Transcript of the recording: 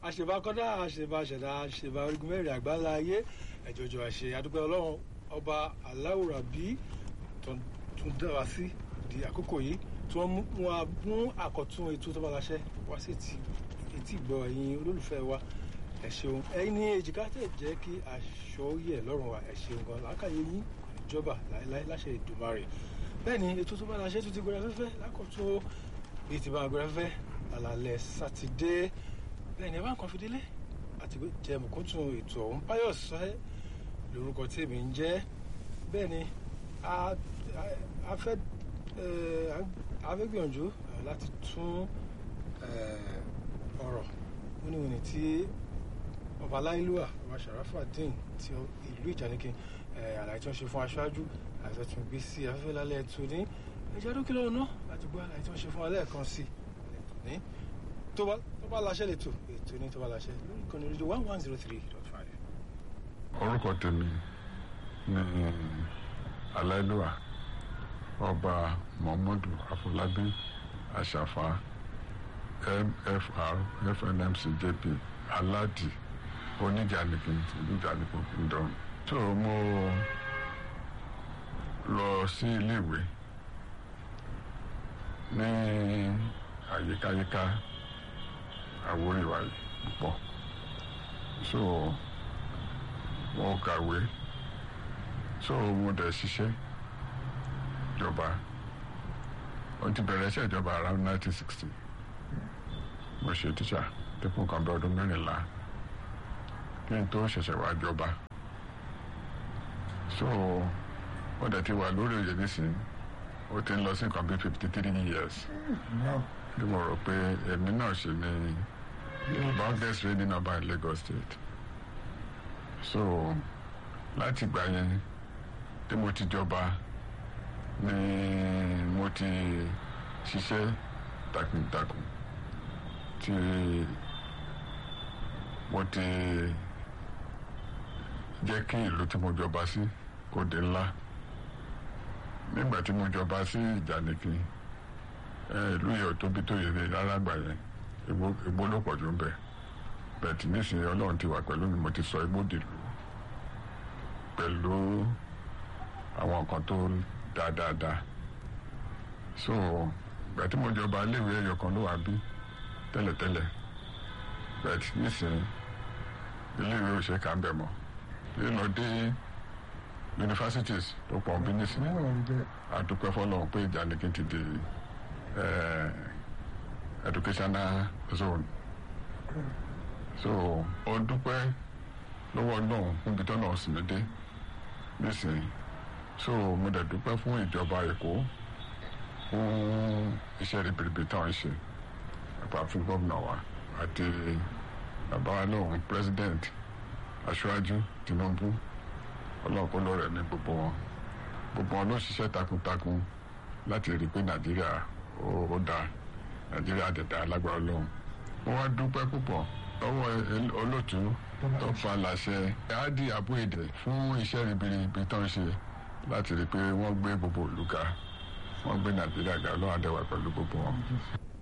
àṣebàkọ́dá àṣebàṣẹ̀dá àṣebà orígun mẹ́rin àgbáńlá ayé ẹ̀jọ̀jọ̀ àṣẹ àdúpẹ́ ọlọ́run ọba aláwòrán bí tún dá wa sí di àkókò yìí tí wọ́n mú wa mú àkọ́tún ètò tó bá láṣẹ wá sí etí ìgbọ́ ẹ̀yin olólùfẹ́ wa ẹ ṣeun ẹ̀yin ní èjìká tẹ̀ jẹ́ kí aṣọ yẹ̀ lọ́rùn wa ẹ ṣeun gan lákàyè yín ìjọba láéláé láṣẹ Èdùmàrè bẹ́ẹ̀ ni ètò tó bá láṣẹ tó ti gbéra fẹ́fẹ́ lákòótó bíi ti bá gbéra fẹ́fẹ́ àlàlẹ̀ sátidé bẹ́ẹ̀ ni ẹ bá ń kan fi délé àti jẹ́ mọ̀kúntún ètò ọ̀hún Pius sọ́ẹ́ lórúkọ tèmi ń jẹ́ bẹ́ẹ̀ ni a fẹ́ a fẹ́ gbìyànjú láti tún ọ̀rọ̀ wíníwíní tí ọba aláìlúwà ọba Sharafadeen ti ìlú Ìjànikin àlàyé tí wọ́n ṣe fún aṣáájú àti ọ̀tún gbé sí afẹ́fẹ́ lálẹ́ ètò ní ẹ̀jẹ̀ dókítà ọ̀nà láti gbọ́ àlàyé tí wọ́n ṣe fún alẹ́ kan sí ní tó bá láṣẹ lè tò ètò ní tó bá láṣẹ lórí ìkànnì rédíò one one zero three dot five. orúkọ tèmi ni aláìlúwà ọba muhammadu afọlábí àṣàfà mfr fnmc jp aládì oníjànìkìn oníjànìkìn kingdom tó mo lọ sí iléèwé ní àyíkáyíká àwòrìwà yìí púpọ̀ so mo kàwé so mo dẹ̀ ṣiṣẹ́ ìjọba ó ti bẹ̀rẹ̀ iṣẹ́ ìjọba around nineteen sixty mo ṣe tíṣà dípò kan bí ọdún mẹ́rìnlá kí n tó ṣẹ̀ṣẹ̀ wá jọba so ó dẹ̀ ti wà lórí oyè nísìnyí ó ti ń lọ sí nǹkan bí fifty three years bí mo rò pé èmi náà ṣe ní longest reigning ọba in Lagos State so láti ìgbà yẹn tí mo ti jọba ni mo ti ṣiṣẹ́ takuntakun tí mo ti jẹ́ kí ìlú tí mo jọba sí kó di ńlá nígbà tí mo jọba sí Ìjànikin ìlú yẹn ò tóbi tó yẹ rárá gbà yẹn igbó ló pọ̀ jù ń bẹ̀ bẹ́ẹ̀ tí nísìnyí Ọlọ́run ti wà pẹ̀lú mi mo ti sọ igbó dìlú pẹ̀lú àwọn nǹkan tó dáa dáadáa so ìgbà tí mo jọba iléèwé ẹyọ kan ló wà bí tẹ́lẹ̀tẹ́lẹ̀ bẹ́ẹ̀ tí nísìnyí iléèwé ò ṣe kà ń bẹ̀ mọ́ lílọ dé universities tó pọ̀ bí nísìnyí àdúpẹ́ fọlọ́run pé Ìjànikin ti di educational zone so ó dúpẹ́ lọ́wọ́ náà níbi tó náà sì mí dé nísìnyí so mo dẹ̀ dúpẹ́ fún ìjọba Èkó fún iṣẹ́ ribiribi táwọn ṣe àpá fún gómìnà wa àti bàbá wa náà president aṣáájú Tinubu ọlọ́ọ̀kọ́ lọ́rẹ̀ ní gbogbo wọn gbogbo wọn ló ṣiṣẹ́ takuntakun láti rí i pé Nàìjíríà ó dáa Nàìjíríà dẹ̀dẹ̀ alágbára Ọlọ́run wọ́n wá dúpẹ́ púpọ̀ lọ́wọ́ olóòtú tó fa láṣẹ adi abuede fún iṣẹ́ ribiribi tó ń ṣe láti rí i pé wọ́n gbé gbogbo ìlú ga wọ́n gbé Nàìjíríà ga Ọlọ́run àdẹ́wà pẹ̀lú gbogbo wọn.